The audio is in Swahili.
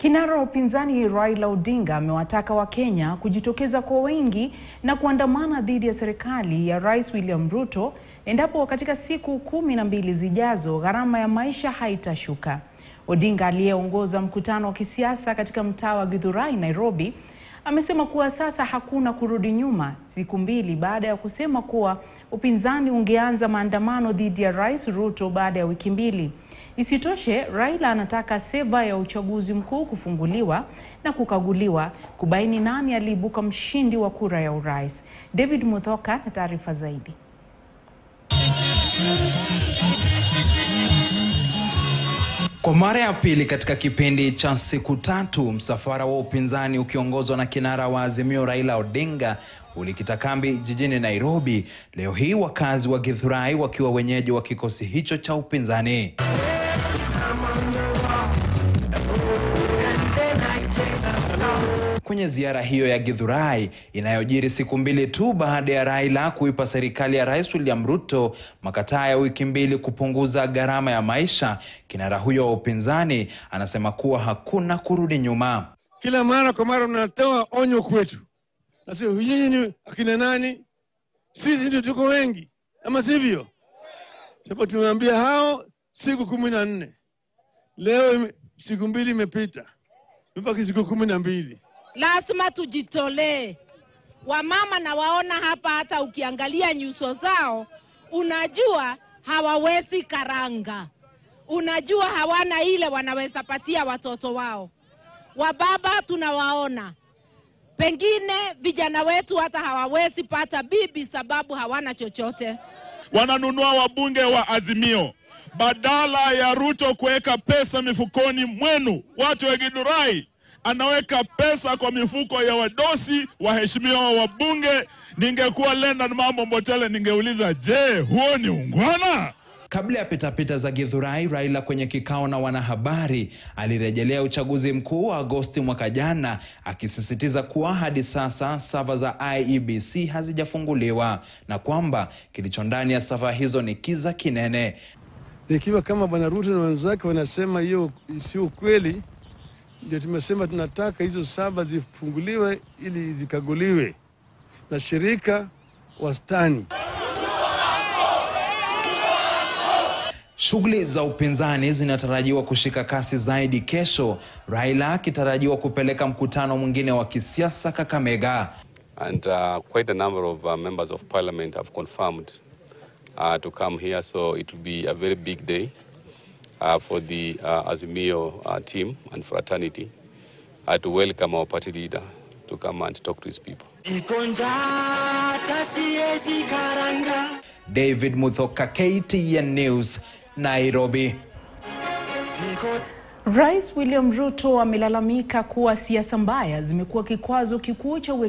Kinara wa upinzani Raila Odinga amewataka Wakenya kujitokeza kwa wingi na kuandamana dhidi ya serikali ya Rais William Ruto endapo katika siku kumi na mbili zijazo gharama ya maisha haitashuka. Odinga aliyeongoza mkutano wa kisiasa katika mtaa wa Githurai, Nairobi, amesema kuwa sasa hakuna kurudi nyuma, siku mbili baada ya kusema kuwa upinzani ungeanza maandamano dhidi ya Rais Ruto baada ya wiki mbili. Isitoshe, Raila anataka seva ya uchaguzi mkuu kufunguliwa na kukaguliwa kubaini nani aliibuka mshindi wa kura ya urais. David Muthoka na taarifa zaidi. Kwa mara ya pili katika kipindi cha siku tatu, msafara wa upinzani ukiongozwa na kinara wa Azimio Raila Odinga ulikita kambi jijini Nairobi leo hii, wakazi wa Githurai wakiwa wenyeji wa kikosi hicho cha upinzani. Kwenye ziara hiyo ya Githurai inayojiri siku mbili tu baada ya Raila kuipa serikali ya Rais William Ruto makataa ya wiki mbili kupunguza gharama ya maisha, kinara huyo wa upinzani anasema kuwa hakuna kurudi nyuma. Kila mara kwa mara mnatoa onyo kwetu, nasio nyinyi ni akina nani? Sisi ndio tuko wengi, ama sivyo? Sababu tumeambia hao siku kumi na nne leo ime, siku mbili imepita, imebaki siku kumi na mbili. Lazima tujitolee. Wamama na waona hapa, hata ukiangalia nyuso zao unajua hawawezi karanga, unajua hawana ile wanaweza patia watoto wao. Wababa tunawaona, pengine vijana wetu hata hawawezi pata bibi sababu hawana chochote. Wananunua wabunge wa Azimio badala ya Ruto kuweka pesa mifukoni mwenu, watu wa Githurai anaweka pesa kwa mifuko ya wadosi waheshimiwa wabunge. Ningekuwa Leonard Mambo Mbotele, ningeuliza je, huo ni ungwana? Kabla ya pitapita za Githurai, Raila kwenye kikao na wanahabari alirejelea uchaguzi mkuu wa Agosti mwaka jana, akisisitiza kuwa hadi sasa sava za IEBC hazijafunguliwa na kwamba kilicho ndani ya sava hizo ni kiza kinene. Ikiwa kama bwana Ruto na wenzake wanasema hiyo sio kweli, ndio tumesema tunataka hizo saba zifunguliwe ili zikaguliwe na shirika wastani. Shughuli za upinzani zinatarajiwa kushika kasi zaidi kesho, Raila akitarajiwa kupeleka mkutano mwingine wa kisiasa Kakamega. And uh, quite a number of uh, members of parliament have confirmed uh, to come here, so it will be a very big day uh, for the uh, Azimio uh, team and fraternity uh, to welcome our party leader to come and talk to his people. David Muthoka, KTN News, Nairobi. Rais William Ruto amelalamika kuwa siasa mbaya zimekuwa kikwazo kikuu cha